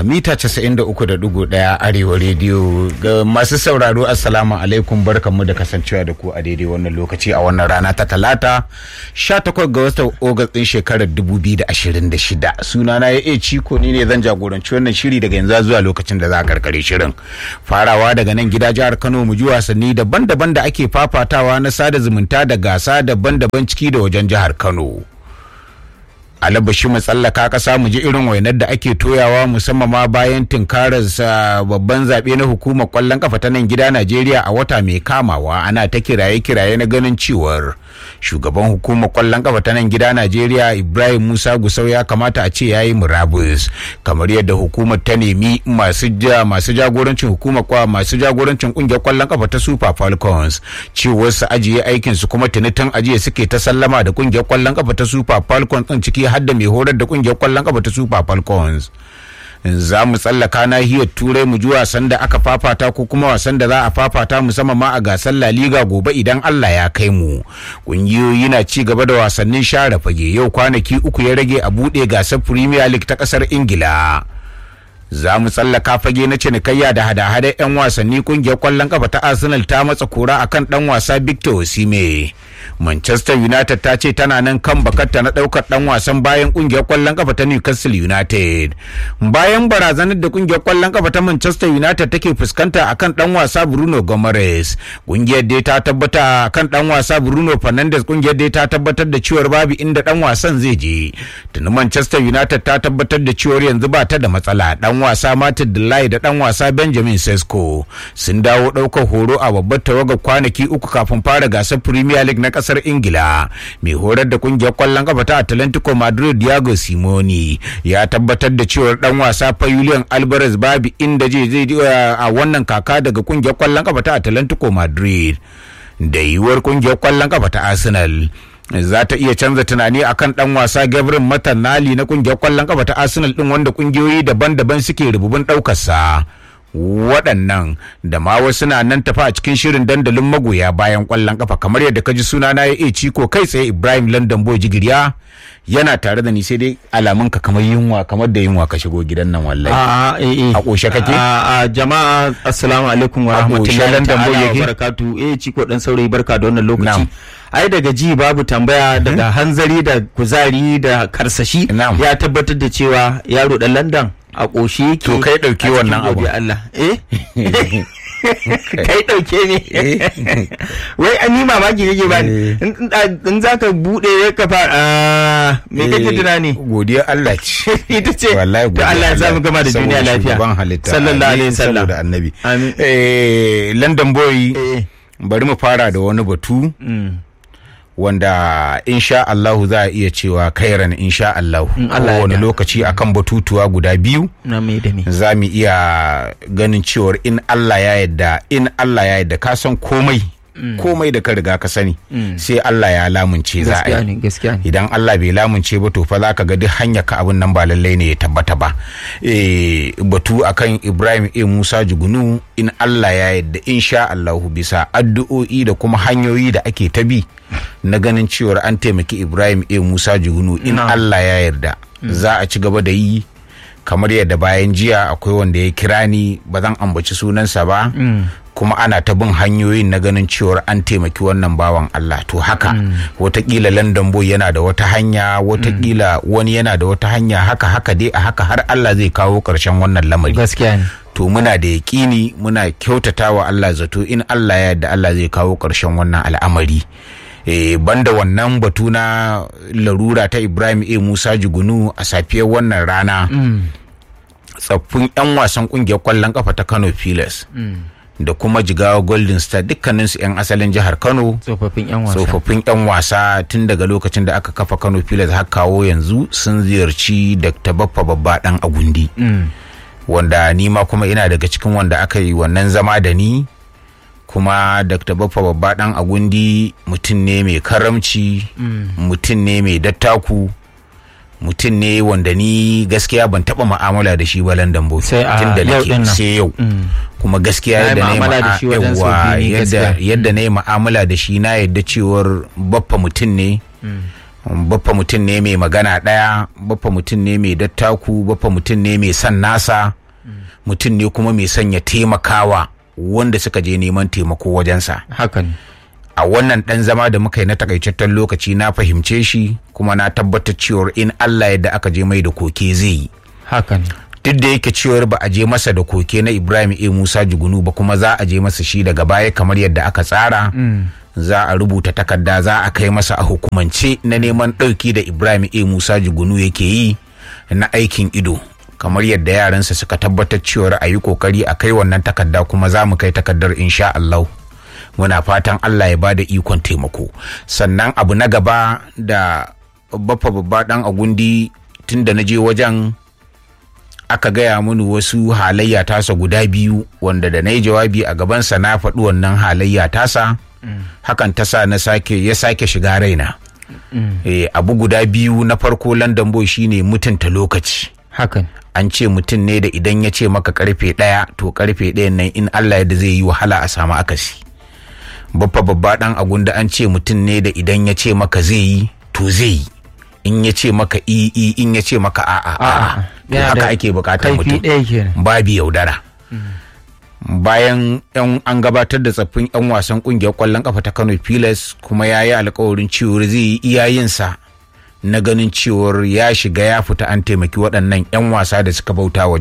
mita 93.1 arewa rediyo ga masu sauraro assalamu alaikum barkanmu da kasancewa da ku a daidai wannan lokaci a wannan rana ta talata 18 ga watan ogas din shekarar 2026 sunana ya iya ciko ni ne zan jagoranci wannan shiri daga yanzu zuwa lokacin da za a karkare shirin farawa daga nan gida jihar kano mu ji wasanni daban-daban da ake fafatawa na sada zumunta da gasa daban-daban ciki da wajen jihar kano alabashi mu tsallaka kasa mu ji irin wainar da ake toyawa musamman ma bayan tunkarar babban zaɓe na hukumar kwallon kafa ta nan gida Najeriya a wata mai kamawa ana ta kiraye-kiraye na ganin cewar shugaban hukumar kwallon kafa ta nan gida Najeriya Ibrahim Musa Gusau ya kamata a ce yayi murabus kamar yadda hukumar ta nemi masu ja masu jagorancin hukumar kwa masu jagorancin kungiyar kwallon kafa ta Super Falcons cewar su ajiye aikin su kuma tuni tun ajiye suke ta sallama da kungiyar kwallon kafa ta Super Falcons din ciki har da mai horar da kungiyar kwallon kafa ta Super Falcons. za mu tsallaka nahiyar turai mu ji wasan da aka fafata ko kuma wasan da za a fafata musamman ma a gasar La Liga gobe idan Allah ya kai mu. Kungiyoyi na ci gaba da wasannin share fage yau kwanaki uku ya rage a buɗe gasar Premier League ta ƙasar Ingila. za mu tsallaka fage na cinikayya da hada-hada 'yan wasanni kungiyar kwallon kafa ta arsenal ta matsa kura akan dan wasa victor osime manchester united ta ce tana nan kan bakarta na daukar dan wasan bayan kungiyar kwallon kafa ta newcastle united bayan barazanar da kungiyar kwallon kafa ta manchester united take fuskanta akan dan wasa bruno gomes kungiyar dai ta tabbata akan dan wasa bruno fernandes kungiyar dai ta tabbatar da cewar babu inda dan wasan zai je tuni manchester united ta tabbatar da cewar yanzu ba ta da matsala dan wasa Martin Delay da dan wasa Benjamin Sesko sun dawo ɗaukar horo a babbar tawagar kwanaki uku kafin fara gasar Premier League na kasar Ingila. Mai horar da kungiyar kwallon kafa ta Atlantico Madrid Diego Simoni ya tabbatar da cewar dan wasa fa Julian Alvarez babu inda zai zai a wannan kaka daga kungiyar kwallon kafa ta Atlantico Madrid. Da yiwuwar kungiyar kwallon kafa ta Arsenal za ta iya canza tunani akan dan wasa Gabriel Matanali na kungiyar kwallon kafa ta Arsenal din wanda kungiyoyi daban-daban suke rububin daukar sa waɗannan da ma wasu na nan tafi a cikin shirin dandalin magoya bayan kwallon kafa kamar yadda ka ji suna na ya ciko kai tsaye Ibrahim London Boy Jigiriya yana tare da ni sai dai alamun ka kamar yunwa kamar da yunwa ka shigo gidan nan wallahi a ƙoshe kake a jama'a assalamu alaikum wa rahmatullahi ta'ala wa barakatu eh ciko dan saurayi barka da wannan lokaci ai daga ji babu tambaya daga hanzari da kuzari da karsashi ya tabbatar da cewa yaro dan London a ƙoshe yake to kai ɗauki wannan abu Allah eh kai ɗauke ne wai an yi mamaki kake ba in za ka buɗe ka fara me kake tunani godiya Allah ce ita ce wallahi to Allah ya samu gama da duniya lafiya ban halitta sallallahu alaihi wasallam da annabi eh London boy bari mu fara da wani batu wanda insha Allahu za a iya cewa kairan insha Allahu wani lokaci akan batutuwa guda biyu za mu iya ganin cewar in Allah ya yadda in Allah ya yadda ka san komai komai da ka riga ka sani sai Allah ya lamunce za a yi idan Allah bai lamunce ba to fa za ka ga duk hanya ka abin nan ba lallai ne ya tabbata ba batu akan Ibrahim A Musa Jugunu in Allah ya yadda insha Allahu bisa addu'o'i da kuma hanyoyi da ake ta bi na ganin cewar an taimaki Ibrahim A Musa Jugunu in Allah ya yarda za a ci gaba da yi kamar yadda bayan jiya akwai wanda ya kira ni ba zan ambaci sunansa ba kuma ana ta bin hanyoyin na ganin cewar an taimaki wannan bawan Allah to haka watakila London boy yana da wata hanya watakila wani yana da wata hanya haka haka dai a haka har Allah zai kawo ƙarshen wannan lamari gaskiya ne to muna da yaƙini muna kyautata wa Allah zato in Allah ya yarda Allah zai kawo ƙarshen wannan al'amari e, banda wannan batu na larura ta Ibrahim A Musa Jugunu a safiyar wannan rana tsaffin 'yan wasan kungiyar kwallon kafa ta Kano Pilas da kuma jigawa golden star dukkaninsu 'yan asalin jihar kano tsofaffin 'yan wasa tsofaffin 'yan wasa tun daga lokacin da aka kafa kano pilas har kawo yanzu sun ziyarci dr baffa babba dan agundi wanda ni ma kuma ina daga cikin wanda aka yi wannan zama da ni kuma dr baffa babba dan agundi mutum ne mai karamci mutum ne mai dattaku mutum ne wanda ni gaskiya ban taba ma'amala da shi ba London Boy Sai a tun da yau nake din nan. sai yau kuma gaskiya Na yi yadda na yi mu'amala da ma'a- shi wajen sau yawwa, biyu ne yadda gaskiya. yadda na yi mu'amala da shi na yadda cewar baffa mutum ne baffa mutum ne mai magana ɗaya baffa mutum ne mai dattaku baffa mutum ne mai son nasa mutum ne kuma mai son ya taimakawa wanda suka je neman taimako wajensa hakan a wannan ɗan zama da muka yi na takaitaccen lokaci na fahimce shi kuma na tabbatar cewar in Allah yadda aka je mai da koke zai yi hakan duk da yake cewar ba a je masa da koke na Ibrahim A Musa Jugunu ba kuma za a je masa shi daga baya kamar yadda aka tsara za a rubuta takarda za a kai masa a hukumance na neman ɗauki da Ibrahim A Musa Jugunu yake yi na aikin ido kamar yadda yaransa suka tabbatar cewar a yi kokari a kai wannan takarda kuma za mu kai takardar insha Allah. muna fatan Allah ya bada ikon taimako sannan abu na gaba da baffa babba dan agundi tun da na je wajen aka gaya mini wasu halayya tasa guda biyu wanda da na yi jawabi a gabansa na faɗi wannan halayya tasa hakan ta sa na sake ya sake shiga raina e, abu guda biyu na farko london boy shine mutunta lokaci hakan an ce mutum ne da idan ya ce maka karfe ɗaya to karfe ɗayan nan in Allah yadda zai yi wahala a samu akasi babba babba dan agunda an ce mutum ne da idan ya ce maka zai yi to zai yi in ya ce maka i i in ya ce maka a'a a'a to haka ake bukatar mutum babu yaudara bayan yan an gabatar da tsaffin yan wasan kungiyar kwallon kafa ta Kano Pilas kuma ya yi alkawarin cewar zai yi iyayensa na ganin cewar ya shiga ya fita an taimaki waɗannan 'yan wasa da suka bauta wa